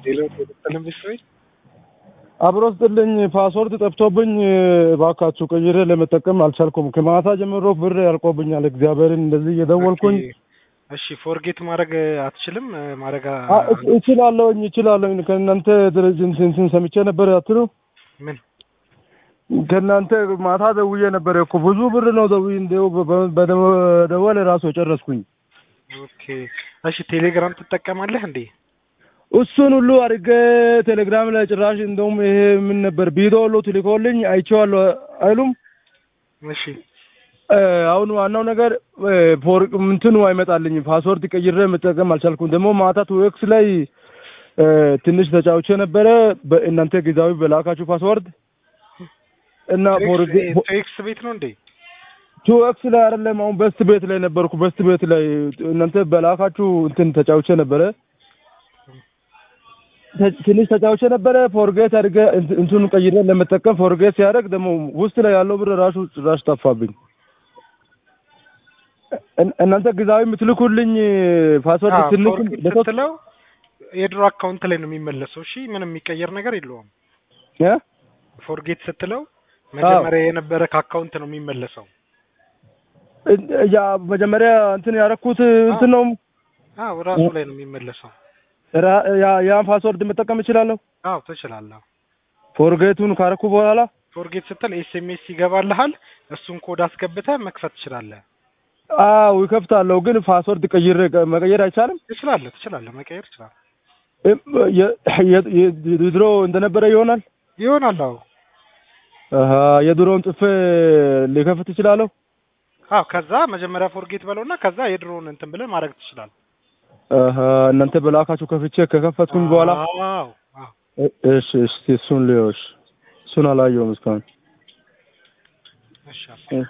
ሌላው ተጠቀለም ቤተሰቦች አብሮ ስጥልኝ ፓስወርድ ጠፍቶብኝ እባካችሁ ቀይሬ ለመጠቀም አልቻልኩም። ከማታ ጀምሮ ብር ያልቆብኛል። እግዚአብሔርን እንደዚህ እየደወልኩኝ እሺ፣ ፎርጌት ማድረግ አትችልም? ማድረግ አ- አ- እች- እችላለሁኝ እችላለሁኝ ከእናንተ ድርጅት እንትን ሰምቼ ነበር አትሉ ምን ከእናንተ ማታ ደውዬ ነበር እኮ ብዙ ብር ነው ደውዬ እንደው በ- በደወል ራሱ የጨረስኩኝ። ኦኬ። እሺ፣ ቴሌግራም ትጠቀማለህ እንዴ? እሱን ሁሉ አድርጌ ቴሌግራም ላይ ጭራሽ እንደውም ይሄ ምን ነበር ቪዲዮ ሁሉ ትልኮልኝ አይቼዋለሁ አይሉም። እሺ፣ እ፣ አሁን ዋናው ነገር እ፣ ፎር እንትኑ አይመጣልኝም። ፓስወርድ ቀይሬ መጠቀም አልቻልኩም። ደግሞ ማታ ቱኤክስ ላይ እ፣ ትንሽ ተጫውቼ ነበረ በእናንተ ጊዜያዊ በላካችሁ ፓስወርድ እና ፎር ቴክስ ቤት ነው እንዴ? ቱኤክስ ላይ አይደለም። አሁን በስት ቤት ላይ ነበርኩ። በስት ቤት ላይ እናንተ በላካችሁ እንትን ተጫውቼ ነበረ ተ- ትንሽ ተጫውቼ ነበረ። ፎርጌት አድርገ እንት- እንትኑን ቀይሬ ለመጠቀም ፎርጌት ሲያደርግ ደግሞ ውስጥ ላይ ያለው ብር ራሱ ጭራሽ ጠፋብኝ። እን- እናንተ ግዛዊ የምትልኩልኝ ፓስወርድ አዎ፣ ትንሽ ፎርጌት በሶስት ስትለው የድሮ አካውንት ላይ ነው የሚመለሰው። እሺ፣ ምንም የሚቀየር ነገር የለውም። እ? ፎርጌት ስትለው መጀመሪያ የነበረ ከአካውንት ነው የሚመለሰው። እን- ያ መጀመሪያ እንትን ያደረኩት እንትን ነው አዎ፣ ራሱ ላይ ነው የሚመለሰው። ራ- ያ- ያን ፓስወርድ መጠቀም እችላለሁ። አዎ፣ ትችላለህ። ፎርጌቱን ካረኩ በኋላ ፎርጌት ስትል ኤስኤምኤስ ይገባልሃል። እሱን ኮድ አስገብተህ መክፈት ትችላለህ። አዎ ይከፍታለሁ፣ ግን ፓስወርድ ቀይሬ መቀየር አይቻልም። ትችላለህ፣ ትችላለህ፣ መቀየር ትችላለህ። እ- የ- የ- የ- የድሮ እንደነበረ ይሆናል። ይሆናል። አዎ፣ አሀ የድሮውን ጽፌ ሊከፍት እችላለሁ። አዎ። ከዛ መጀመሪያ ፎርጌት በለውና ከዛ የድሮውን እንትን ብለህ ማድረግ ትችላለህ። አሀ እናንተ በላካችሁ ከፍቼ ከከፈትኩኝ በኋላ አዎ፣ አዎ። እ- እሺ እሺ እሱን ልየው። እሺ እሱን አላየሁም እስካሁን። እሺ